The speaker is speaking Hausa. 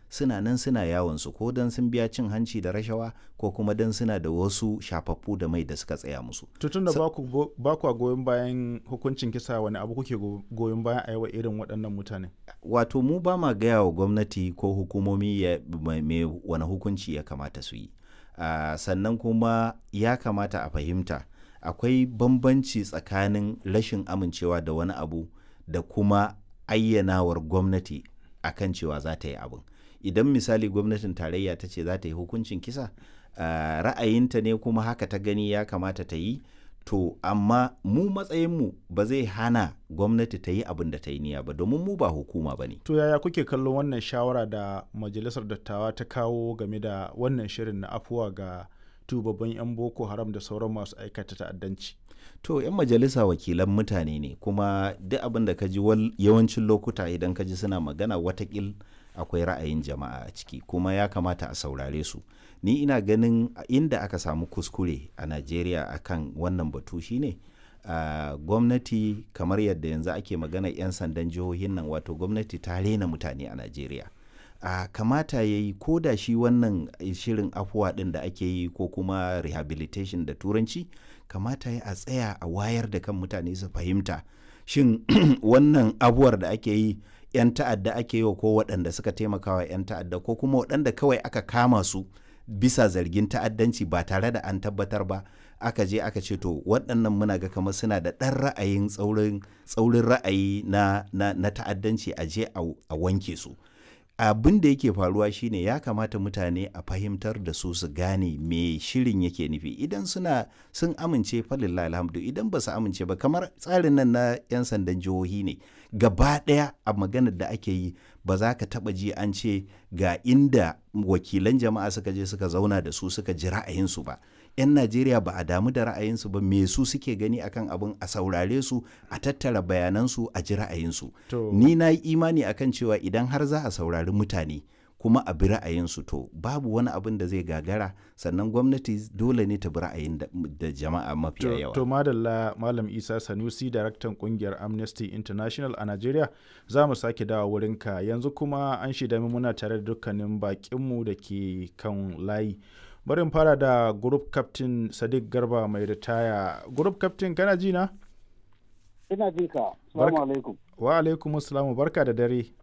suna nan suna yawon su ko dan sun biya cin hanci da rashawa ko kuma dan suna da wasu shafaffu da mai da suka tsaya musu tutun da ba ku goyon bayan hukuncin kisa wani abu kuke goyon bayan a yawa irin waɗannan mutane wato mu ba ma gaya wa gwamnati ko hukumomi ya me wani hukunci ya kamata su yi uh, sannan kuma ya kamata a fahimta akwai bambanci tsakanin rashin amincewa da wani abu da kuma ayyanawar gwamnati akan cewa za ta yi abin idan misali gwamnatin tarayya ta ce za ta yi hukuncin kisa uh, ra'ayinta ne kuma haka ta gani ya kamata ta yi to amma mu matsayinmu ba zai hana gwamnati ta yi abin da ta yi niyya ba domin mu ba hukuma ba ne to yaya kuke kallon wannan shawara da majalisar dattawa ta kawo game da wannan shirin na afuwa ga tubabban 'yan boko haram da sauran masu aikata ta'addanci to 'yan majalisa wakilan mutane ne kuma duk abin da ka ji yawancin lokuta idan ka ji suna magana watakil akwai ra'ayin jama'a a ciki kuma ya kamata a saurare su ni ina ganin inda aka samu kuskure a najeriya akan wannan batu shine uh, gwamnati kamar yadda yanzu ake magana 'yan sandan jihohin nan wato gwamnati ta rena mutane a najeriya uh, kamata ya yi ko da shi wannan shirin afuwa ɗin da ake yi ko kuma rehabilitation da turanci kamata ya a tsaya a wayar da kan mutane su fahimta shin wannan abuwar da ake yi 'yan ta'adda ake yi wa ko waɗanda suka taimaka wa 'yan ta'adda ko kuma waɗanda kawai aka kama su bisa zargin ta'addanci ba tare da an tabbatar ba aka je aka ce to waɗannan muna ga kamar suna da ɗan ra'ayin tsaurin ra'ayi na, na, na ta'addanci a je a wanke su abin da yake faruwa shine ya kamata mutane a fahimtar da su su gane me shirin yake nufi idan suna sun amince falillah alhamdu idan ba su amince ba kamar tsarin nan na 'yan sandan jihohi ne gaba ɗaya a maganar da ake yi ba za ka taɓa ji an ce ga inda wakilan jama'a suka je suka zauna da su suka ji ra'ayinsu ba 'yan najeriya ba a damu da ra'ayinsu ba me su suke gani akan abin a saurare su a tattara bayanansu a ji ra'ayinsu ni na yi imani akan cewa idan har za a saurari mutane kuma a bi ra'ayinsu to babu wani abin da zai gagara sannan gwamnati dole ne ta bi ra'ayin da jama'a mafiya yawa to madalla malam isa sanusi daraktan kungiyar amnesty international a nigeria za mu sake dawa wurinka yanzu kuma an shida muna tare da dukkanin bakinmu da ke kan layi bari fara da group captain sadiq garba mai ritaya group captain kana ji na ina jin ka assalamu alaikum wa alaikum assalamu barka da dare